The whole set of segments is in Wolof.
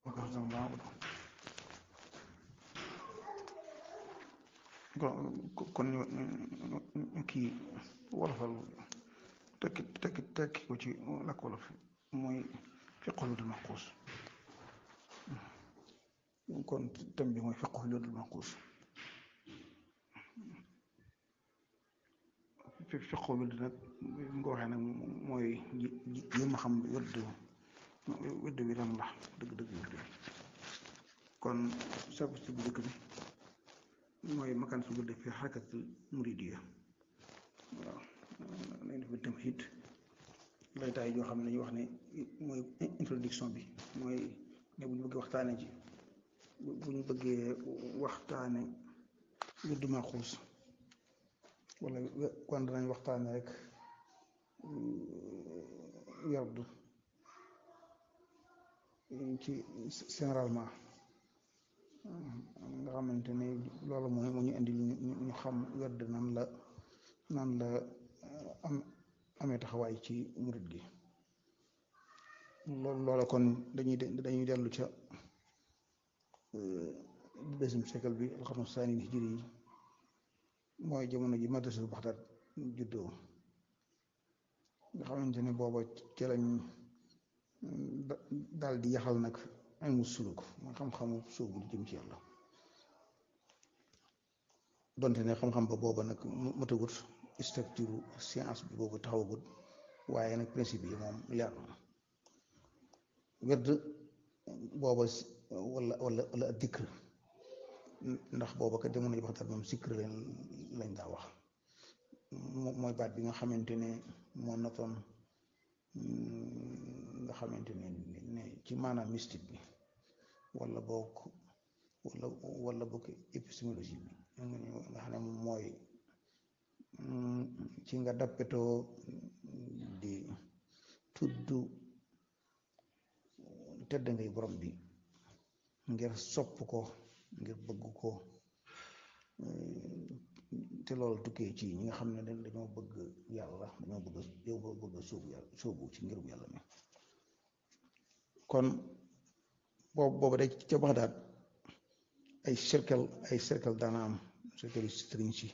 وكفر الله kon ñu kii wolofal tekki tekki tekki ko ci làkk wolof mooy fiqhu ludul manquus kon thème bi mooy fiqhu ludul manquus fiqhu ludd nag nga waxee nag mooy yi ma xam wedd wedd bi lan la dëgg dëgg wedd bi kon sabu si bu dëkk bi mooy makaan su gudde fi xarakatul muridiya waaw nañ def bi tamhid laytaay yoo xam ne dañuy wax ne mooy introduction bi mooy ne bu ñu bëggee waxtaane ci bu ñu bëggee waxtaane wirdu Maxuus wala kon danañ waxtaane rek werdu ci généralement nga xamante ne loolu mooy mu ñu indi ñu xam werd nan la nan la am amee taxawaay ci murit gi loolu loola kon dañuy dañuy dellu ca deuxième siècle bi alxarnu saani hijri yi mooy jamono ji madrasa Baxdaad juddoo nga xamante ne booba ci lañ daal di yaxal nag ilmu suluk mooy xam-xamu sóobu di jëm ci yàlla donte ne xam-xam ba booba nag matagut structure science bi boobu taxawagut waaye nag principe yi moom leer na werd booba wala wala wala ak dikr ndax booba kat jamono ji Baxdaad moom sikr leen lañ daa wax mooy baat bi nga xamante ne moo notoon nga xamante ne ne ci maanaam mystique bi wala boog wala wala boog épistémologie bi nga xam ne mooy ci nga dappetoo di tudd tedd ngay borom bi ngir sopp ko ngir bëgg ko te loolu tukkee ci ñi nga xam ne dañoo bëgg yàlla dañoo bëgg yow bëgg sóobu yàlla sóobu ci ngirum yàlla mi kon boobu boobu day ca Baxdaad ay cercle ay cercle daana am cercle yu sëriñ si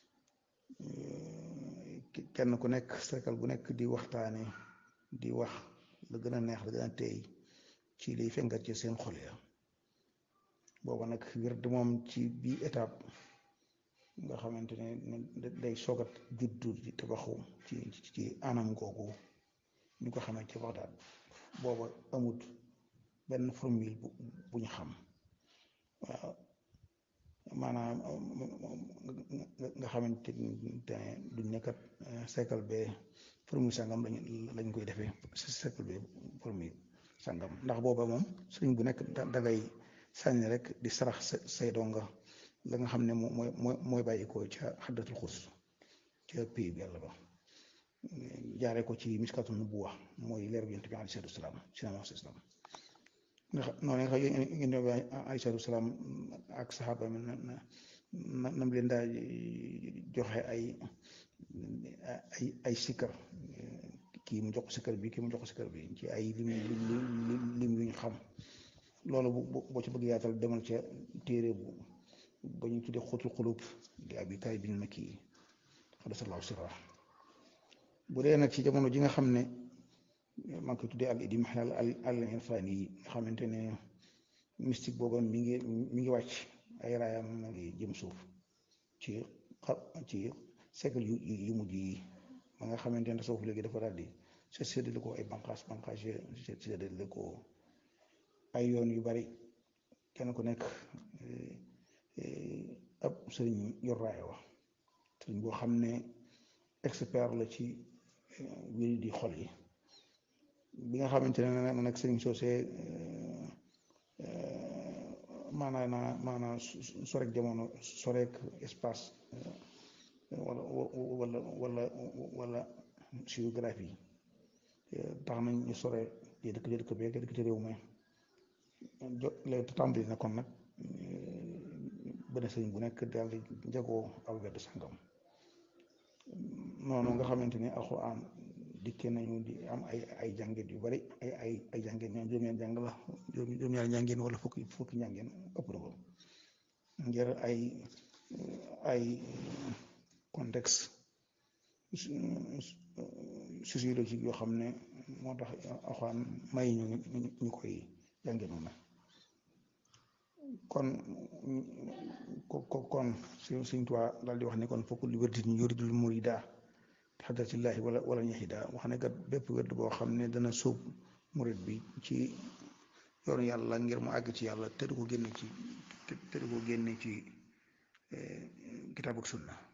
kenn ku nekk cercle bu nekk di waxtaane di wax la gën a neex la gën a teey ci liy fengat ci seen xol ya booba nag wird moom ci bii étape nga xamante ne day soogat juddu di tabaxu ci ci anam googu ñu ko xamee ci Baxdaad booba amut benn formule bu bu ñu xam waaw maanaam nga xamante ne duñ nekkat cycle be formule sangam lañ lañ koy defee cycle be formule sangam ndax booba moom sëriñ bu nekk da ngay sànni rek di sarax say donga la nga xam ne mooy mooy mooy bàyyi ko ca xaddatul xus ca pays bi yàlla ba jaaree ko ci miskatu nubuwa mooy leer bi yonent bi alayhi salaatu salaam sinama islam ndax noonu nga xam yonent bi alayhi salaatu salaam ak saxaaba mi na nam leen daa joxe ay ay ay sikkar kii mu jox ko sikkar bi kii mu jox ko sikkar bi ci ay lim lim yu ñu xam loolu boo ci bëgg yaatal demal ca téere bu ba ñu tuddee xutul xulub di abi taay bin makki xadasallahu sirra bu dee nag ci jamono ji nga xam ne maa ngi koy tuddee al idim xalal al al irfani yi nga xamante ne mystique boobu mi ngi mi ngi wàcc ay raayam ma ngi jëm suuf ci ci siècle yu yu mujj yi ma nga xamante ne suuf léegi dafa daal di se séddale ko ay banqaas banqaas séddale ko ay yoon yu bari kenn ku nekk ab sëriñ yor raaya wa sëriñ boo xam ne expert la ci wéri di xol yi bi nga xamante ne nag sëriñ soosee maanaa naa maanaa sorek jamono sorek espace wala wala wala wala géographie tax nañ ñu sore di dëkk di dëkk bi dëkk ci réew mi jo léegi tàmbali na kon nag benn sëriñ bu nekk daal di jagoo aw wedd sangam noonu nga xamante ni alxuraan dikkee nañu di am ay ay jàngeen yu bari ay ay ay jàngeen ñoom juróom-ñaari jàng la juróom-ñaari jàngeen wala fukki fukki jàngeen ëpp na ko ngir ay ay contexte sociologique yoo xam ne moo tax axwaan may ñu ñu koy jànge noonu kon ko kon suñ suñ tuwaa daal di wax ne kon fokk li wérdi ñu yuridul murida xadratillahi wala wala ñaxida wax ne kat bépp wérd boo xam ne dana sóob murid bi ci yoonu yàlla ngir mu àgg ci yàlla te du ko génne ci te du ko génne ci kitaab ak sunna